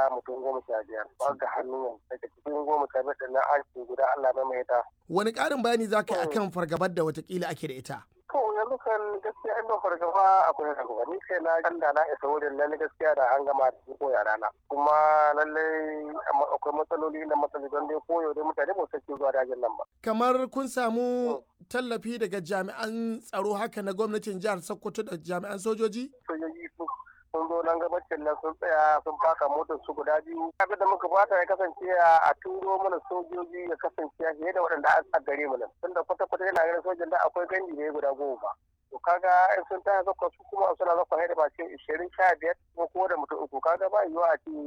mutum goma sha biyar ba ga hannu yanzu daga cikin goma sha biyar ɗin na an ce guda Allah mai mai ta. Wani ƙarin bayani za ka yi akan fargabar da watakila ake da ita? To yanzu kan gaskiya in ba fargaba akwai fargaba ni kai na ganda na isa wurin lalle gaskiya da an gama da ko yara na kuma lalle akwai matsaloli na matsaloli don dai koyo dai mutane ba su ke zuwa dajin nan ba. Kamar kun samu tallafi daga jami'an tsaro haka na gwamnatin jihar Sokoto da jami'an sojoji? Sojoji sun sun zo nan gabacin nan sun tsaya sun faka motar su guda biyu abin da muka fata ya kasance a turo mana sojoji ya kasance fiye da waɗanda a gare mu nan tunda kwata kwata yana ganin sojan da akwai gandi ne guda goma to kaga in sun taya zakwa su kuma suna zakwa haida ba ce ishirin sha biyar ko ko da mutum uku kaga ba yiwuwa a ce